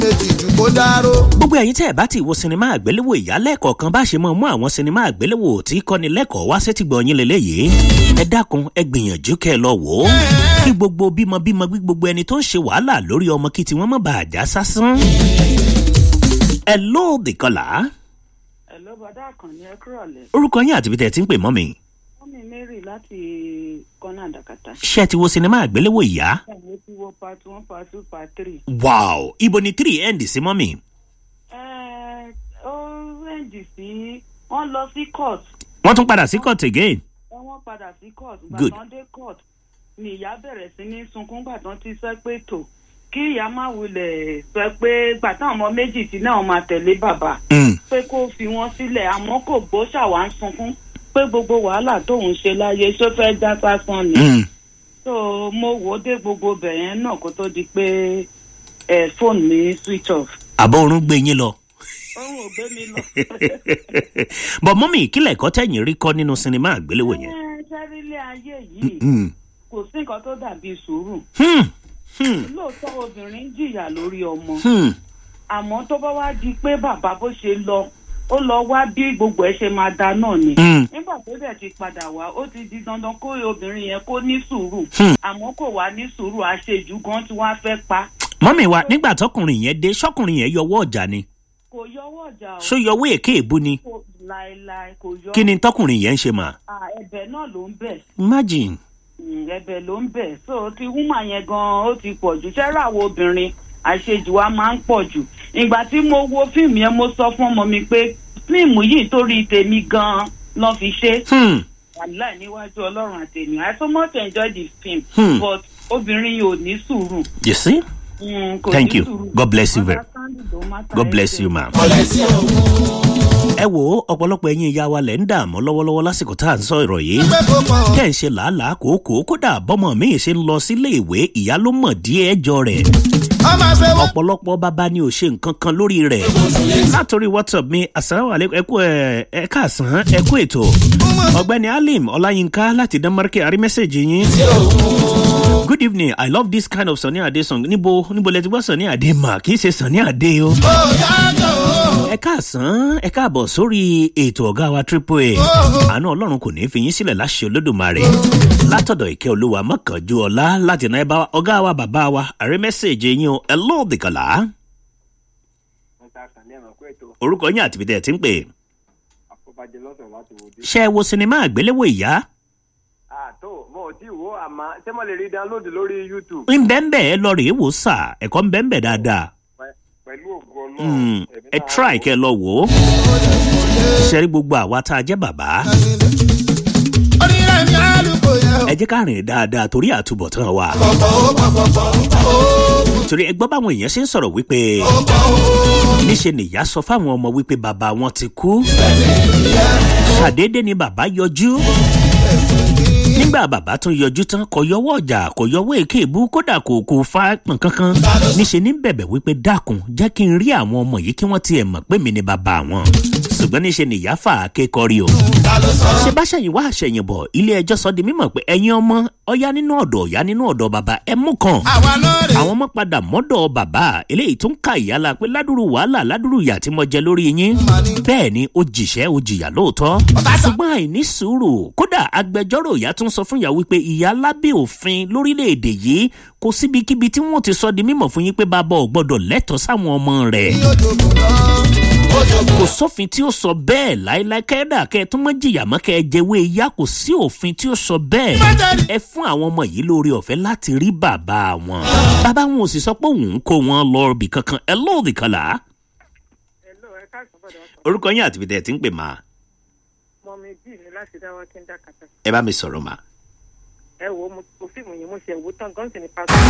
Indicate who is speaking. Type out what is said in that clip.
Speaker 1: kejì jù kó dáró.
Speaker 2: gbogbo ẹ̀yin tẹ́ ẹ̀ bá ti wo sinimá àgbéléwò ìyálẹ́ẹ̀kọ̀ kan bá ṣe mọ́ mú àwọn sinimá àgbéléwò tí kọ́ni lẹ́kọ̀ọ́ wá sétí gbọ́ yín lélẹ́yìí ẹ dákun ẹ gbìyànjú kẹ́ ẹ lọ wò ó kí gbogbo bímọbímọ bí gbogbo ẹni tó ń ṣe wàhálà lórí ọmọ kí tiwọn má bàa já sásán. ẹ lóòdì kọlà
Speaker 3: Hello, bàdá àkànní ẹ kúrò lẹ.
Speaker 2: orúkọ yín àti ibi tẹ́ ẹ ti ń pè mọ́ mi
Speaker 3: Mọ́mí Mary láti Kọ́nà Àdàkàtà.
Speaker 2: ṣé ẹ ti wo sinimá àgbéléwò ìyá
Speaker 3: Mo ti wo part one, part two, part three.
Speaker 2: wow ibo ni three end sí mọ́ mi
Speaker 3: Ẹ ó rẹ́ǹdì sí wọ́n lọ sí court.
Speaker 2: wọ́n tún padà sí court again
Speaker 3: Ẹ wọ́n padà sí court.
Speaker 2: Good.
Speaker 3: Gbàtàn dé court ni ìyá bẹ̀rẹ̀ sí ní sunkún gbàtàn ti sọ pé tò kí ìyá má wulẹ̀ sọ pé gbàtàn ọmọ méjì tí náà máa tẹ̀lé bàbá
Speaker 2: Mm.
Speaker 3: pé kó fi wọ́n sílẹ̀ àmọ́ kò gbó ṣàwá ń sunkún pé gbogbo wàhálà tóun ṣe láyé ṣó fẹ́ já sásán ni.
Speaker 2: Mm.
Speaker 3: so mo wò ó dé gbogbo bẹ̀yẹn náà kó tó di pé ẹ fóònù mi switch off.
Speaker 2: àbọ̀ oorun gbé yín lọ.
Speaker 3: òun ò gbé mi lọ.
Speaker 2: bọ̀ mọ́mí ìkílẹ̀ ẹ̀kọ́ tẹ̀yìn rí kọ́ nínú sinimá àgbéléwò yẹn.
Speaker 3: Ẹ, sẹ́rílẹ̀ ayé yìí
Speaker 2: Mm.
Speaker 3: kò sí nǹkan tó dàbí sùúrù.
Speaker 2: Hmm. Hmm.
Speaker 3: lóòótọ́ obìnrin ń jìyà lórí ọmọ
Speaker 2: Hmm.
Speaker 3: àmọ́ tó bá wá di pé bàbá bó ṣe lọ ó lọ wá bí gbogbo ẹ ṣe máa da náà ni.
Speaker 2: Hmm.
Speaker 3: nígbà tó dẹ̀ ti padà wá ó ti di dandan kó obìnrin yẹn kó ní sùúrù
Speaker 2: Hmm.
Speaker 3: àmọ́ kò wá ní sùúrù àṣejù gan tí wọ́n á fẹ́ pa
Speaker 2: mọ́mí wa nígbà tọkùnrin yẹn dé sọkùnrin yẹn yọwọ́ ọjà ni
Speaker 3: kò yọwọ́ ọjà o.
Speaker 2: ṣó yọwọ́ èké èbú ni
Speaker 3: kò láéláé kò yọ.
Speaker 2: kí ni tọkùnrin yẹn ń ṣe mà.
Speaker 3: Ah, ẹ̀bẹ̀ náà ló ń bẹ̀
Speaker 2: imagine.
Speaker 3: Mm, ẹ̀bẹ̀ ló ń bẹ̀ so ti wúmà yẹn gan ó ti pọ̀ jù sẹ́rà àwọn obìnrin àṣejù wa máa ń pọ̀ jù ìgbà tí mo wo fíìmù yẹn mo sọ fún ọmọ mi pé fíìmù yìí torí tèmi gan lọ́ fi ṣe
Speaker 2: Hmm.
Speaker 3: wàláì níwájú ọlọ́run àtẹ̀yìn I so much enjoy the film
Speaker 2: Hmm.
Speaker 3: but obìnrin yìí ò ní sùúrù.
Speaker 2: you see.
Speaker 3: Mm, kò
Speaker 2: Thank
Speaker 3: ní
Speaker 2: you.
Speaker 3: sùúrù.
Speaker 2: God bless you very-
Speaker 3: Understanding ló matter
Speaker 2: god bless you
Speaker 3: everything.
Speaker 2: ma.
Speaker 1: ọ̀lẹ́ sí òun.
Speaker 2: ẹ wo ọ̀pọ̀lọpọ̀ ẹ̀yin ìyá wa lẹ̀ ń dààmú lọ́wọ́lọ́wọ́ lásìkò tá à ń sọ ìrọ̀ yìí.
Speaker 1: pé kó pọ̀.
Speaker 2: tẹ́ ń ṣe làálàá kòókòó kódà bọ́mọ mi ṣe ń lọ sílé ìwé ìyá ló mọ̀ díẹ̀ ẹjọ́ rẹ̀.
Speaker 1: ọmọ ṣe wọ́n.
Speaker 2: ọ̀pọ̀lọpọ̀ bàbá ni ò ṣe nǹkan kan lórí rẹ̀. látòrí whatsapp mi asalaamualeykum ẹ kú ẹ ẹ káàsán ẹ kú ètò. ọ̀gbẹ́ni alim ọláyínká láti denmark arí mẹ́sẹ̀gì yín. good evening i love this kind of sunny ade song níbo níbo lẹ ti gbọ́ sunny ade mà kì í ṣe sunny ade o.
Speaker 1: ó yàtọ̀ o.
Speaker 2: ẹ káàsán ẹ káàbọ̀ sórí ètò ọ̀gá wa triple a àánú ọlọ́run kò ní í fi yín sílẹ̀ láṣẹ olódùmarè látọ̀dọ̀ ìkẹ́ olúwa mọ́kànjú ọlá láti náà bá ọ̀gá wa bàbá wa àrí mẹ́sẹ̀gì yín o ẹ lóòdì kàlá
Speaker 4: mẹ́ta kan ní ẹ̀mọ̀ pé ètò
Speaker 2: orúkọ yín àti bìtẹ̀ tí ń pè
Speaker 4: àfọbàjẹ lọ́sọ̀ láti wò dé.
Speaker 2: ṣé ẹ wo sinimá àgbéléwò ìyá
Speaker 4: àtò mo ò tí ì wo àmọ́ ṣé mo lè rí download lórí youtube
Speaker 2: ń bẹ́ńbẹ́ ẹ lọ rèé wò sà ẹ̀kọ́ ń bẹ́ńbẹ́ dáadáa
Speaker 4: pẹ- pẹ̀lú ògo
Speaker 2: Mm,
Speaker 4: ọlọ́run.
Speaker 2: ẹ try kẹ lọ wò ó ṣẹ́rí gbogbo àwa tá a jẹ́ bàbá
Speaker 1: orílẹ̀ mi àlùkò yẹn o.
Speaker 2: ẹ jẹ́ ká rìn dáadáa torí àtúbọ̀tán wa
Speaker 1: pọ̀pọ̀ ó pọ̀pọ̀ pọ̀ ó.
Speaker 2: torí ẹ gbọ́ báwọn èèyàn ṣe ń sọ̀rọ̀ wípé níṣe nìyá sọ fáwọn ọmọ wípé bàbá wọn ti kú ṣàdédé ni bàbá yọjú nígbà bàbá tún yọjú tán kò yọwọ́ ọjà kò yọwọ́ èké ìbú kódà kò kò fa pọ̀n kankan níṣe ní bẹ̀bẹ̀ wípé dákun jẹ́ kí n rí àwọn ọmọ yìí kí wọ́n tiẹ̀ mọ̀ pé mi ni bàbá wọn ṣùgbọ́n níṣe nìyá fà á ké kọrí o ṣe bá ṣẹ̀yìn wá àṣẹyìn bọ̀ ilé ẹjọ́ sọ di mímọ̀ pé ẹ̀yin ọmọ ọ̀yá nínú ọ̀dọ̀ ọ̀yá nínú ọ̀dọ̀ bàbá ẹ mú kan
Speaker 1: àwa lóore.
Speaker 2: àwọn ọmọ padà mọ́dọ̀ bàbá eléyìí tó ń ka ìyá la pé ládùrú wàhálà ládùrú ìyà tí mo jẹ lórí yín bẹ́ẹ̀ ni ó jìṣẹ́ ó jìyà lóòótọ́ ṣùgbọ́n àìní sùúrù kódà agbẹjọ́rò ìyá tún sọ fún ìyá wípé ìyá lábẹ́ òfin lórílẹ̀‐èdè yìí kò síbikíbi tí wọ́n ti sọ di mímọ̀ fún yín pé bàbá ò gbọ́dọ̀ lẹ́tọ̀ọ́ sáwọn ọmọ rẹ̀ kò sófin tí ó sọ bẹ́ẹ̀ láéláé kẹ́dà kẹ́ ẹ tún mọ́ jìyà mọ́ kẹ́ ẹ jẹ́wé ìyá kò sí òfin tí ó sọ bẹ́ẹ̀ ẹ fún àwọn ọmọ yìí lórí ọ̀fẹ́ láti rí bàbá wọn bàbá wọn ò sì sọ pé òun ń kó wọn lọ ibì kankan ẹ lóòdì kan là á
Speaker 5: Hello, ẹ káàsán bọ̀dọ̀ ọ̀sán.
Speaker 2: orúkọ yín àti bìtẹ̀ tí ń pè máa
Speaker 5: Mọ mi bí mi láti dáwọ́ kí n dá kàtà.
Speaker 2: ẹ bá mi sọ̀rọ̀ máa.
Speaker 5: Ẹ wo mo mo fíìmù yìí mo ṣe wò tán gan sì ní pásítọ̀.